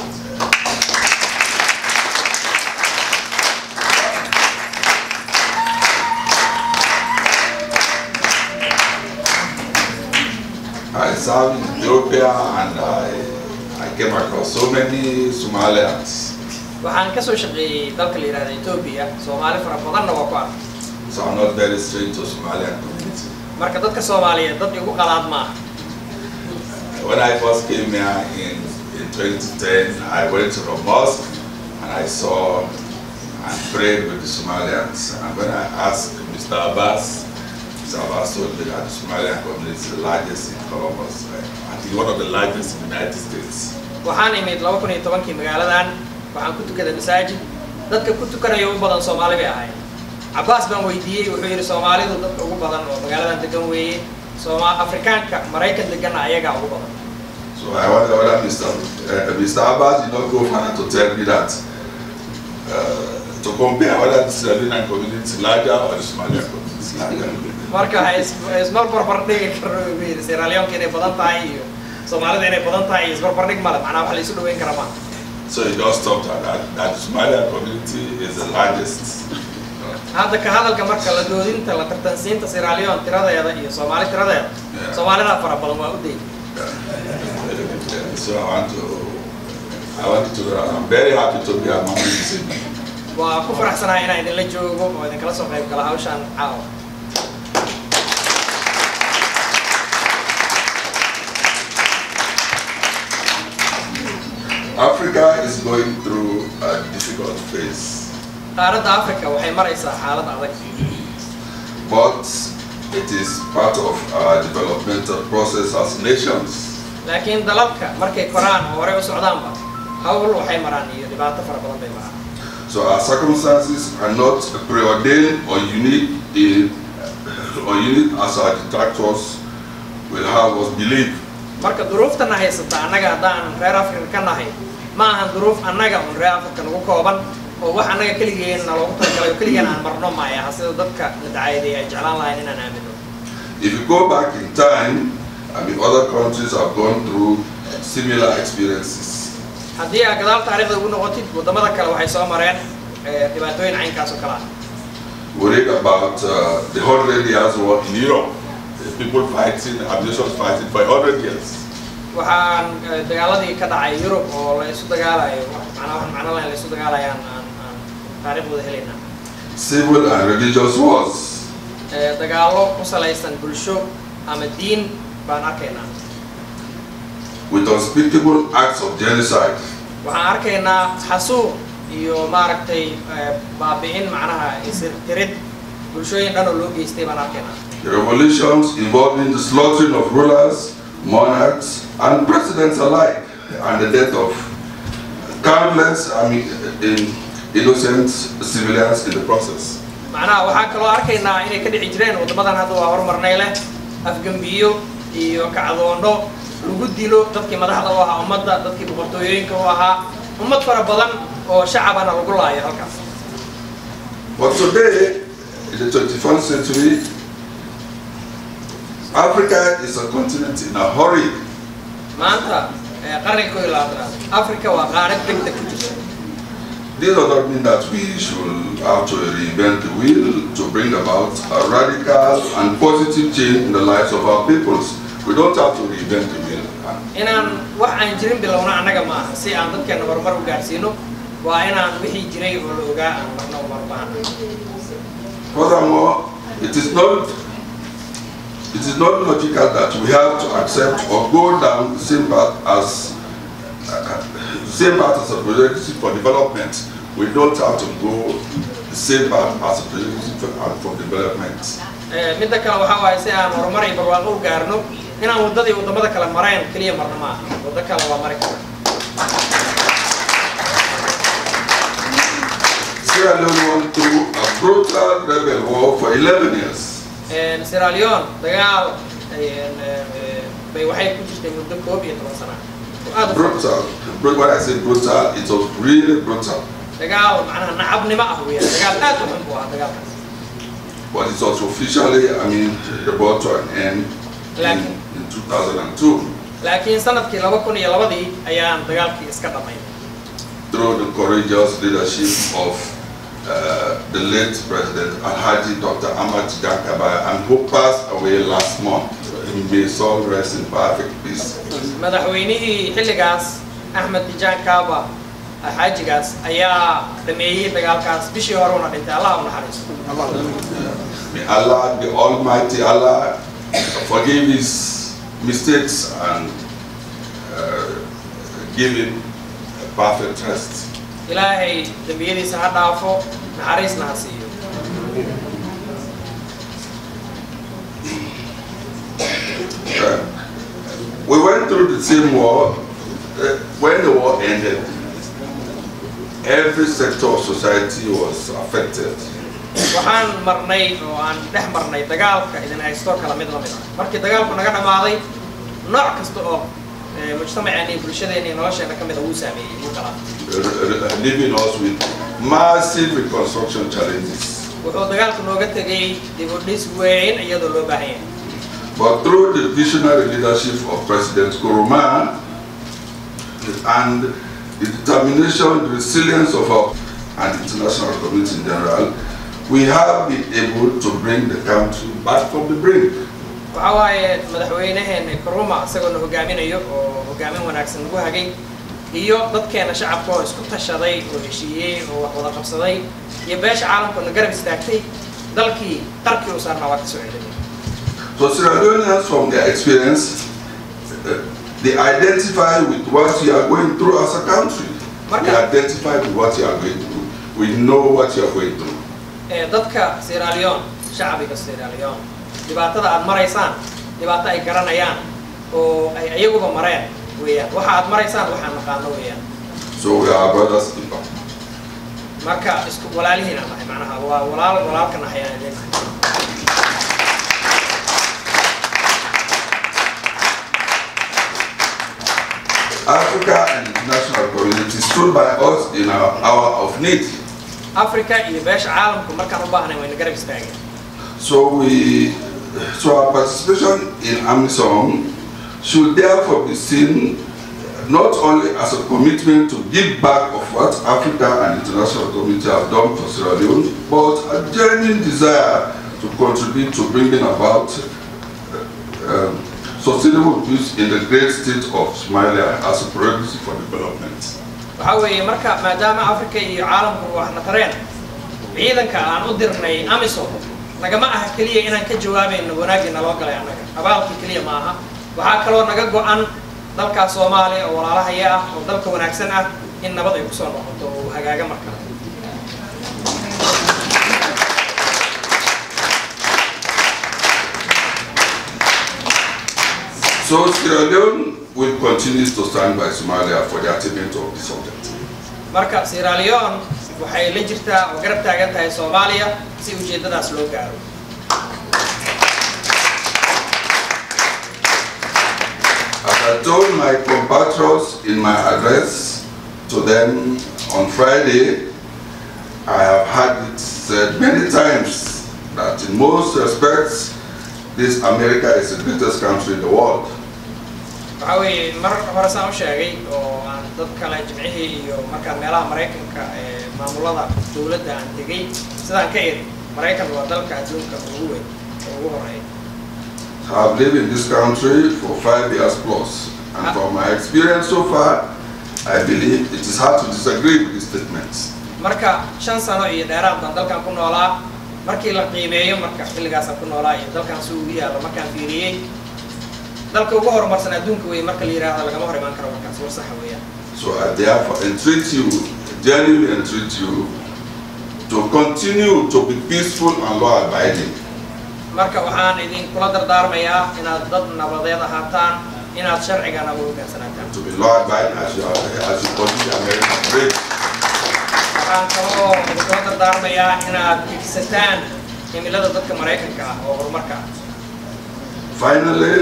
I served in Ethiopia and I, I came across so many Somalians. waxaan ka soo shaqeeyey dalka la yidhahda Ethiopia Soomaali fara badanna waa ku arkay So I'm not very strange to Somalian community. marka dadka Soomaaliyeed dad igu qalaad maaha When I first came here in, in 2010, I went to the mosque and I saw and prayed with the Somalians. And when I asked Mr. Abbas, Mr. Abbas told me that the Somalian community is the largest in Columbus, right? I think one of the largest in the United States. waxaan imid laba kun iyo tobankii magaaladan waxaan ku tukaday masaajid dadka ku tukanaya u badan Soomaali bay ahayd Cabbaas baan weydiiyey wuxuu yidhi Soomaalidu dadka ugu badan oo magaaladan degan weeye Sooma Afrikaanka Maraykan deganna ayagaa ugu badan So I wonder whether Mr. Uh, Mr. Abbas did not go further to tell me that uh, to compare whether the Sierra Leonean community is larger or the Somalian community is larger. marka ha is- isbarbar dhigi karo buu yidhi Sierra Leone inay badan tahay iyo Soomaalida inay badan tahay iyo isbarbar dhig male macnaha wax la isu dhaweyn kara maaha So he just stopped at that, that the Somalian community is the largest. hadda ka hadalka marka la doodinta la tartansiinta Sierra Leone tiradeeda iyo Soomaali tiradeeda Yeah. Soomaalida fara badan waa u day So I want to, I want to, I'm very happy to be among you this evening. waa ku faraxsanahay inaan idinla joogo oo idinkala soo qayb gala hawshan caawa Africa is going through a difficult phase, qaaradda Afrika waxay maraysaa xaalad adag but it is part of our developmental process as nations. laakiin dalalka markay koraan oo horey u socdaanba hawl waxay maraan iyo dhibaato fara badan bay maraan So our circumstances are not preordained or unique in, or unique as our detractors will have us believe. marka duruuftana haysata annaga haddaan reer afrika ka nahay ma ahan duruuf annaga un reer afrika nagu kooban oo wax annaga keligeenna loogu talagalay oo keligeen aan marno maya sida dadka nadacayday ay jeclaan lahayn inaan aamino If you go back in time, I mean, other countries have gone through similar experiences. haddii aad gadaal taariikhda ugu noqotid waddamada kale waxay soo mareen eh, dhibaatooyin caynkaas oo kale ah We read about uh, the Hundred Years' War in Europe. People fighting, nations fighting for hundred years. waxaan eh, dagaaladii ka dhacay yurub oo la isu dagaalayo wax macnaa wax macno lahayn la isu dagaalayaan aan aan taariikhdooda helaynaa Civil and religious wars. Eh, dagaallo ku salaysan bulsho ama diin baan arkaynaa with unspeakable acts of genocide. waxaan arkaynaa xasuuq iyo maaragtay eh, baabi'in macnaha isirtirid bulshooyin dhan oo loo geystay baan arkaynaa The revolutions involving the slaughtering of rulers, monarchs, and presidents alike, and the death of countless, I mean, in innocent civilians in the process. macnaha waxaan kaloo arkaynaa inay ka dhici jireen waddamadan hadda waa horumarnay leh afgembiyo iyo kacdoondho lagu dilo dadkii madaxda u ahaa ummadda dadkii boqortooyooyinka u ahaa ummad fara badan oo shacabana lagu laayo halkaas But today, in the 21st century, Africa is a continent in a hurry. maanta ee qarniga koo iyo labaatanaad africa waa qaarad degdeg ku jirta This does not mean that we should have to reinvent the wheel to bring about a radical and positive change in the lives of our peoples. We don't have to reinvent the wheel. inaan wax aan jirin bilowna annaga maaha si aan dadkeena horumar u gaarsiino waa inaan wixii jiray oo la ogaa aan marna u marbaahna Furthermore, it is not it is not logical that we have to accept or go down the same path as uh, the same path as a project for development. We don't have to go the same path as a project for, uh, for development. Ee, midda kale waxaa waaye si aan horumar iyo barwaaqo u gaarno inaan waddadii waddamada kale mareen keliya marna maaha waddo kale waa mari kara Sierra Leone went through a brutal rebel war for 11 years. Een, Sierra Leone dagaal een, ee, bay waxay ku jirtay muddo koob iyo toban sana oo aad u fara badan. Brutal. Bru- When I say brutal, it was really brutal. dagaal macnaha nacabnimo ah weeyaan dagaal aad u xun buu ahaa dagaalkaas But it was officially, I mean, brought to an end in, Like- in 2002 laakiin sanadkii laba kun iyo labadii ayaan dagaalkii iska dhamay through the courageous leadership of uh, the late President Alhaji Dr. Ahmad Jankabaya and who passed away last month. May his soul rest in perfect peace. madaxweynihii xilligaas axmed tijaan kaaba xaajigaas ayaa dhameeyey dagaalkaas bishii hore una dhintay allah u naxariisto May Allah, the Almighty Allah, forgive his mistakes and uh, give him a perfect rest. ilaahay dembiyadiisa ha dhaafo naxariisna ha siiyo Uh, we went through the same war. Uh, when the war ended, every sector of society was affected. waxaan marnay oo aan dhex marnay dagaalka idin haysto kala mid la mid ah markii dagaalku naga dhamaaday nooc kasta oo ee, mujtamaceena iyo bulshadeena iyo nolosheena ka mid a wuu saameeyey wuu kala uh, uh, leaving us with massive reconstruction challenges. wuxuu dagaalku nooga tegay dib u dhis weyn iyadoo loo baahan yahay But through the visionary leadership of President Kuruma and the determination, the resilience of our and international community in general, we have been able to bring the country back from the brink. waxaa waaye madaxweynaheena kuruma isagoona hogaaminayo oo hogaamin wanaagsan lagu hagay iyo dadkeena shacabka oo isku tashaday oo heshiiyey oo wax wada qabsaday iyo beesha caalamkoona garab istaagtay dalkii qarkii u saarnaa waa ka soo celinay So Sierra Leoneans, from their experience, uh, they identify with what you are going through as a country. We Marka- identify with what you are going through. We know what you are going through. ee dadka Sierra Leone shacbiga Sierra Leone dhibaatada aad maraysaan dhibaato ay garanayaan oo ay iyaguba mareen weeyaan waxa aad maraysaan waxaan naqaano weeyaan So we are brothers in law. marka isku walaalihiina nahay macnaha waa walaal walaalka nahay aan idin nahay Africa and the international community stood by us in our hour of need. africa iyo beesha caalamku markaan u baahnay wayna garab istaageen So we, so our participation in AMISOM should therefore be seen not only as a commitment to give back of what Africa and international community have done for Sierra Leone, but a genuine desire to contribute to bringing about uh, um, sustainable peace in the great state of Somalia as a prerequisite for development. waxaa weeye marka maadaama africa iyo caalamku waxna tareen ciidanka aan u dirnay amisom nagama aha keliya inaan ka jawaabayno wanaaggii naloo galay annaga abaalkii keliya ma aha waxaa kaloo naga go-an dalkaa soomaaliya oo walaalahaya ah oo dalka wanaagsan ah in nabad ay kusoo noqoto oo uu hagaaga mar kale So Sierra Leone will continue to stand by Somalia for the attainment of this objective. marka Sierra Leone waxay la jirtaa oo garab taagan tahay soomaaliya si ujeeddadaas loo gaaro As I told my compatriots in my address to them on Friday, I have had it said many times that in most respects, this America is the greatest country in the world. waxaa weeye mar hore saan u sheegay oo aan dad kale jimcihii iyo markaan meelaha maraykanka ee maamulada dowladda aan tegay sidaan ka iri maraykan waa dalka adduunka ugu weyn oo ugu horeeya I have lived in this country for five years plus, and from my experience so far, I believe it is hard to disagree with this statement. marka shan sano iyo dheeraad baan dalkan ku noolaa markii la qiimeeyo marka xilligaasaan ku noolaa iyo dalkan si ugu yaalla markaan fiiriyey dalka ugu horumarsan adduunka wey marka la yidhaahdo lagama hor imaan karo markaas war saxa weeyaan So I therefore entreat you, genuinely entreat you, to continue to be peaceful and law-abiding. marka waxaan idinkula dardaarmayaa inaad dad nabadeed ahaataan inaad sharcigana u hoggaansanaataan to be law-abiding as you, are, as you continue American great. waxaan kaloo idinkula dardaarmayaa inaad higsataan himilada dadka maraykanka ah oo horumarka ah Finally,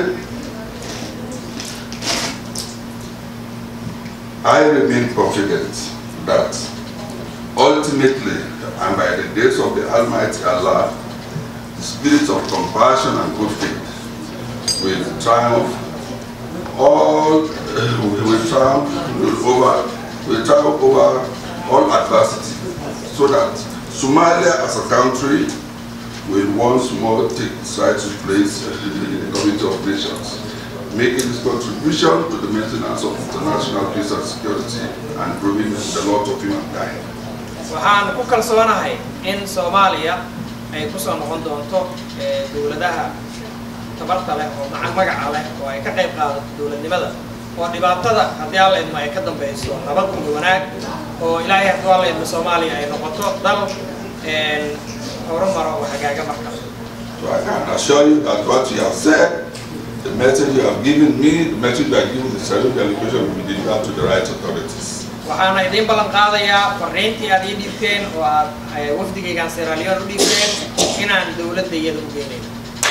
I remain confident that ultimately and by the grace of the Almighty Allah, the spirit of compassion and good faith will triumph all will triumph will over will triumph over all adversity so that Somalia as a country will once more take its rightful place in the community of nations, making its contribution to the maintenance of international peace and security and improving the lot of humankind. waxaan ku kalsoonahay in soomaaliya ay kusoo noqon doonto eh, dowladaha tabarta leh oo maca- magaca leh oo ay ka qayb qaadato dowladnimada oo dhibaatada haddii alla idmo ay ka dambeyso nabad iyo wanaag oo ilaahay haddii alla idmo soomaaliya ay noqoto dal een, horumaro oo hagaaga markale So I can assure you that what you have said, the message you have given me, the message you have given the Israeli delegation will be delivered to the right authorities. waxaana idiin ballan qaadayaa fariintii aad ii dhiibteen oo aad eh, wafdigaygaan Sierra Leone u dhiibteen inaan dowladda iyada u geynayn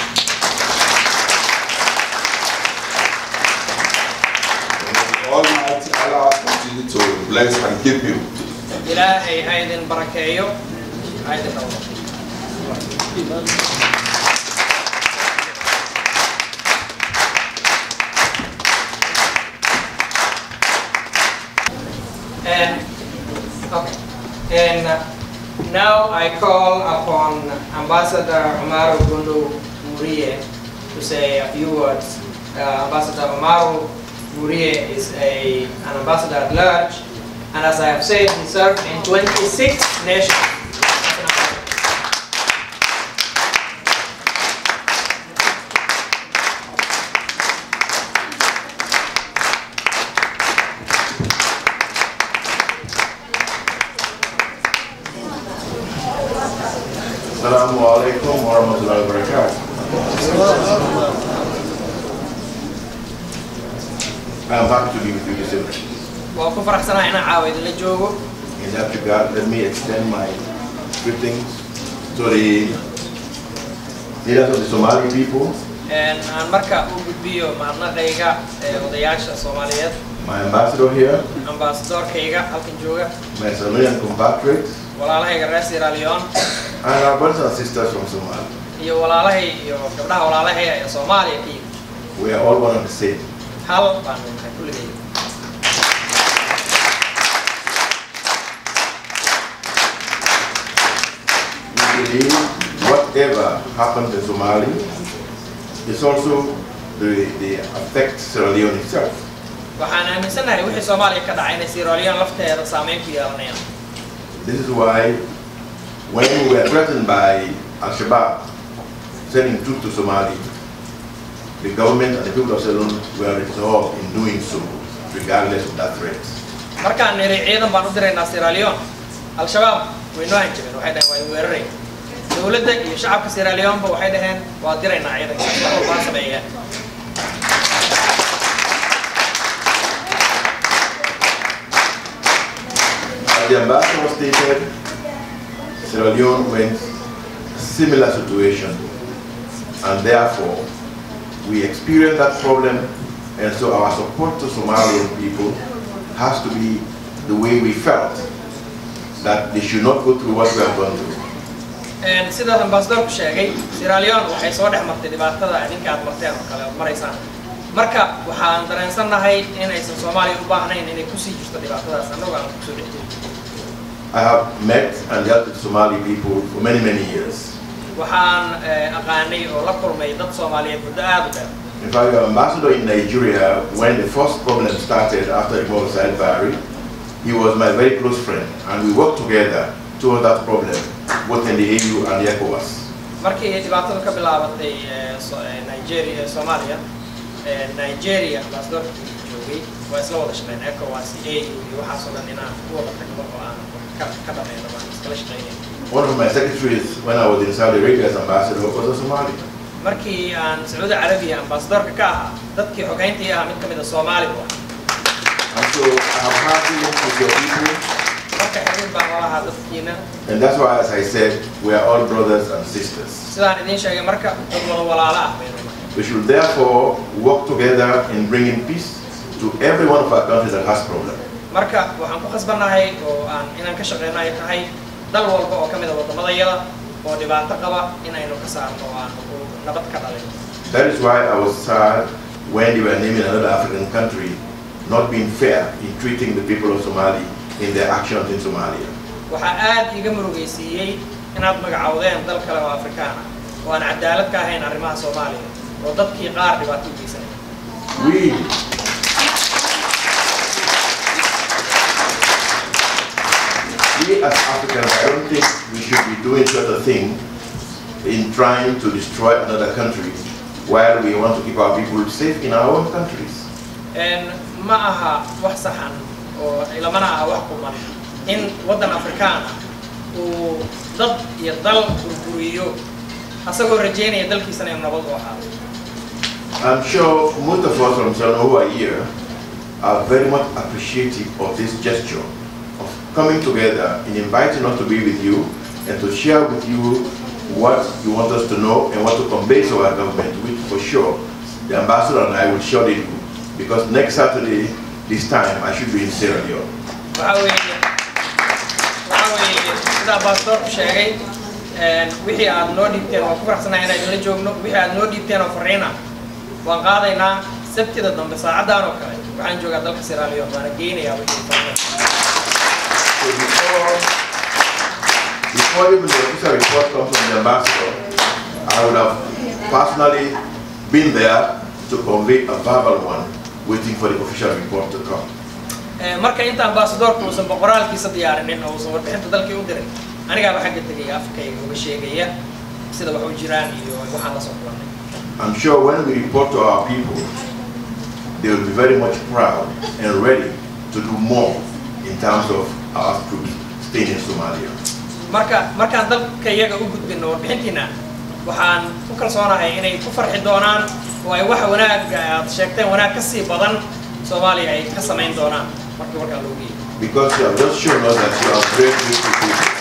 Almighty Allah continue to bless and keep you. ilaahay ha idin barakeeyo ha idin dhowro And, okay. And uh, now I call upon Ambassador Umaru Gundu Murie to say a few words. Uh, Ambassador Umaru Murie is a, an ambassador at large, and as I have said, he served in 26 nations. Assalamu alaikum warahmatullahi wabarakatuh. I'm happy to be with you this evening. Waan ku faraxsanahay inaan caawa idinla joogo. In that regard, let me extend my greetings to the leaders of the Somali people, Een, aan marka u gudbiyo mahadnaqayga ee odayaasha Soomaaliyeed, my ambassador here, ambaasadorkayga halkan jooga, my Somalian compatriots, walaalahayga reer Sierra Leone, and our brothers and sisters from Somalia. iyo walaalahay iyo gabdhaha walaalahay ee Soomaaliya ka yimid. We are all one and the same. Hal baan nahay kulligay. We believe whatever happened in Somalia is also the, the affect Sierra Leone itself. Waxaan aaminsanahay wixii Soomaaliya ka dhacay inay Sierra Leone lafteeda saameyn ku yeelanayaan. This is why when we were threatened by Al-Shabaab sending troops to Somalia, the government and the people of Ceylon were resolved in doing so, regardless of that threat. Markaan niri ciidan baan u diraynaa Sierra Leone, Al-Shabaab way noo hanjabeen, waxay dhaheen waa weeraray. Dowladda iyo shacabka Sierra Leone ba waxay dhaheen waa diraynaa ciidanka, wax walba ha sameeyaan. At the the ambassador stated, Sierra Leone went a similar situation, and therefore we experienced that problem, and so our support to Somalian people has to be the way we felt that they should not go through what we have gone through. Een, sidaas ambassadorku sheegay Sierra Leone waxay soo dhex martay dhibaatada idinka aad marteen oo kale ood maraysaan marka waxaan dareensannahay inaysan Soomaaliya u baahnayn inay kusii jirto dhibaatadaas annagu aan kusoo dhex jirin I have met and dealt with Somali people for many, many years. waxaan eh, aqaanay oo la kulmay dad Soomaaliyeed muddo aad u dheer In fact, our ambassador in Nigeria, when the first problem started after Imam Said Barry, he was my very close friend, and we worked together towards that problem, both in the AU and the ECOWAS. markii ay dhibaatadu ka bilaabatay eh, so- eh, Nigeria eh, Soomaaliya eh, Nigeria ambassadorkii joogay waa isla wada shaqeyn ECOWAS AU iyo waxaasoo dhan inaan u wada tagno oo aan ka ka dhamayno baan iskala shaqeynay One of my secretaries, when I was in Saudi Arabia as ambassador, was a Somali. markii aan Sacuudi Carabiya ambassadorka ka ahaa dadkii xogeyntii ahaa mid ka mid a Soomaali buu ahaa And so I have had dealings with your people, marka xiriir baan la lahaa dadkiina and that's why, as I said, we are all brothers and sisters. sidaan idiin sheegay marka dad wada walaalo ah baynu nahay We should therefore work together in bringing peace to every one of our countries that has problems. marka waxaan ku khasbannahay oo aan inaan ka shaqeyno ay tahay dal walba oo ka mid a waddamadayada oo dhibaato qaba inaynu ka saarno oo aan u nabad ka dhalin That is why I was sad when they were naming another African country not being fair in treating the people of Somali in their actions in Somalia. waxaa aad iiga murugaysiiyey inaad magacowdeen dal kale oo afrikaan ah oo aan cadaalad ka ahayn arrimaha soomaaliya oo dadkii qaar dhibaato u geysanaya We, we as Africans, I don't think we should be doing such a thing in trying to destroy another country while we want to keep our people safe in our own countries. Een, ma aha wax saxan oo ilamana aha wax kuman in waddan afrikaan ah uu dad iyo dal burburiyo asagoo rajeynaya dalkiisana inuu nabad u ahaado I'm sure most of us from Sano who are here are very much appreciative of this gesture of coming together and inviting us to be with you and to share with you what you want us to know and what to convey to our government, which for sure the ambassador and I will surely do. Because next Saturday, this time, I should be in Sierra Leone. waxaa weeye waxaa weeye sida ambassadorku sheegay een, wixii aad noo dhiibteen waan ku faraxsanahay inaan idinla joogno wixii aad noo dhiibteen oo fariina waan qaadaynaa sabtida dambe saacadan oo kale waxaan joogaa dalka Sierra Leone waana geynayaa wixii fariina So before, before even the official report comes from the ambassador, I would have personally been there to convey a verbal one, waiting for the official report to come. Ee, marka inta ambassadorku uusan boqoraalkiisa diyaarinin oo uusan warbixinta dalkii u dirin anigaaba xagga tegaya afkayga uga sheegaya sida wax u jiraan iyo waxaan la soo kulannay I'm sure when we report to our people, they will be very much proud and ready to do more in terms of our troops staying in Somalia. marka markaan dalka iyaga u gudbino warbixintiina waxaan ku kalsoonahay inay ku farxi doonaan oo ay waxa wanaagga aad sheegteen wanaag ka sii badan soomaaliya ay ka samayn doonaan markii warkaan loo geeyo Because you have just shown us that you are great people.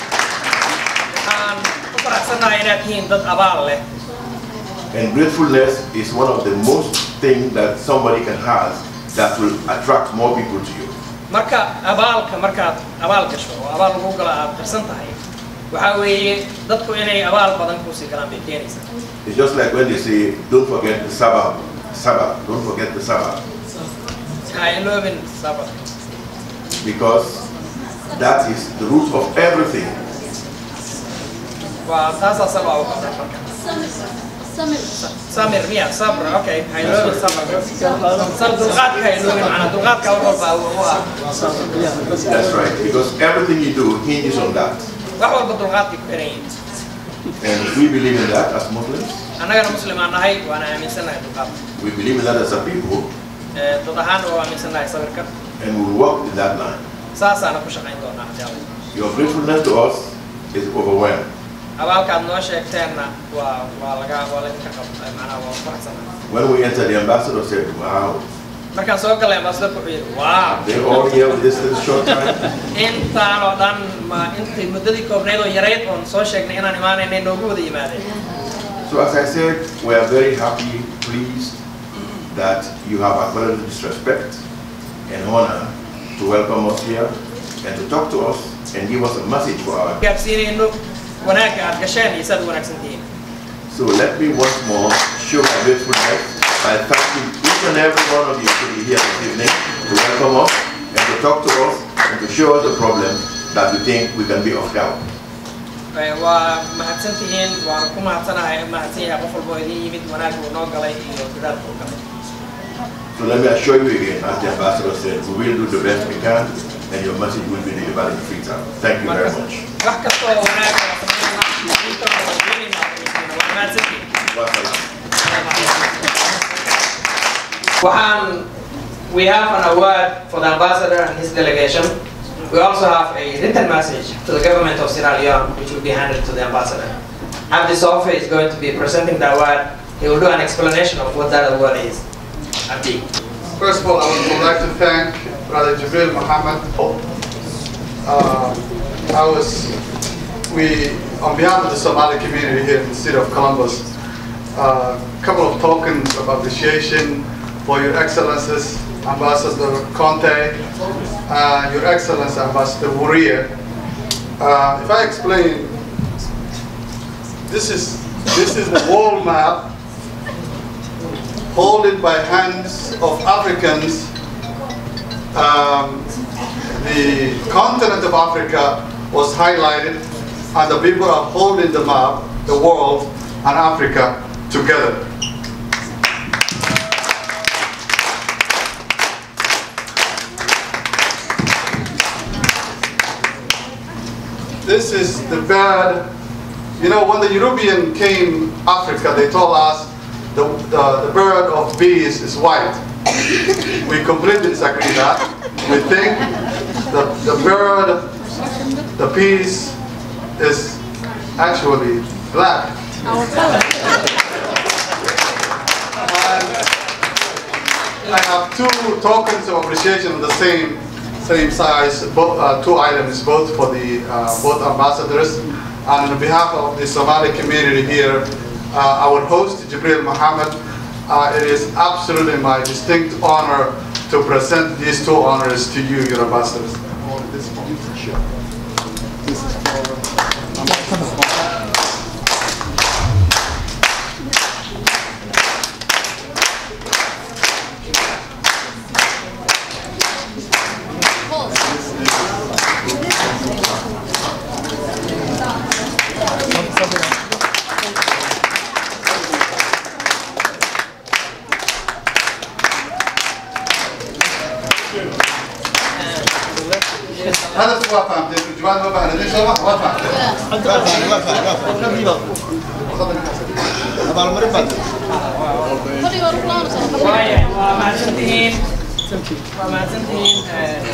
waxaan ku faraxsannahay inaad tihiin dad abaal leh And gratefulness is one of the most things that somebody can have that will attract more people to you. marka abaalka markaad abaal gasho oo abaal lagu galo aad qarsan tahay waxaa weeye dadku inay abaal badan kusii galaan bay keenaysaa It's just like when they say, don't forget the Sabbath, Sabbath, don't forget the Sabbath, ha iloobin sabab because that is the root of everything. waa taasaa sabaa u qabtay marka samir miya sabr okay ha iloobin sabr sab dulqaadka ha iloobin macnaa dulqaadka wax walba u ah That's right, because everything you do hinges on that. wax walba dulqaadkay ku xiran yihiin And we believe in that as Muslims. annagana muslimaan nahay waana aaminsannahay dulqaadka We believe in that as a people, Ee, dad ahaan waa aaminsannahay sabirka and we will work in that line. saasaana ku shaqayn doonaa haddii alla Your gratefulness to us is overwhelmed. abaalkaad noo sheegteenna waa waa laga waa laydinka qab macnaha waa faraxsanahay When we entered, the ambassador said, wow, markaan soo galay ambaasadorka wuxuu yidhi wow They all here with this little short time. intaan oo dhan ma intay muddadii koobnayd oo yarayd oon soo sheegnay inaan imaanaynay noogu wada yimaadeen So as I said, we are very happy, pleased that you have acknowledged this respect and honor to welcome us here and to talk to us and give us a message for our. gaarsiinayno wanaagga aad gasheen iyo saad u wanaagsan tihiin So let me once more show my gratefulness by thanking each and every one of you to be here this evening to welcome us and to talk to us and to show us the problem that we think we can be of help. Eh, waa mahadsan tihiin waana ku mahadsanahay mahadsan yahay qof walba oo idiin yimid wanaagga uu noo galay iyo dadaalka uu galay So let me assure you again, as the ambassador said, we will do the best we can and your message will be delivered in free time. Thank you very much. wax kasta oo wanaagga waa sameynaa inta waa weynaynaa waa mahadsan tihiin Wassalam. Waxaan, we have an award for the ambassador and his delegation. We also have a written message to the government of Sierra Leone, which will be handed to the ambassador. Abdi Sofi is going to be presenting the award. He will do an explanation of what that award is. Abdi. First of all, I would like to thank Brother Jibril Muhammad. Uh, I was, we, on behalf of the Somali community here in the city of Columbus, a couple of tokens of appreciation for Your Excellencies, Ambassador Conte, uh, Your Excellency Ambassador Wuria. Uh, if I explain, this is this is the world map holding by hands of Africans, um, the continent of Africa was highlighted, and the people are holding the map, the world, and Africa together. This is the bird. You know, when the European came Africa, they told us the, the, the bird of bees is white. We completely disagree that. We think the, the bird, the peace is actually black. And I have two tokens of appreciation of the same same size, both, uh, two items, both for the uh, both ambassadors. And on behalf of the Somali community here, uh, our host, Jibril Muhammad, uh, it is absolutely my distinct honor to present these two honors to you, your ambassadors. This This is for هذا هو فهمت الجوال ما فهمت ليش ما ما فهمت Waayahay, waa mahadsantihiin waa mahadsantihiin eh,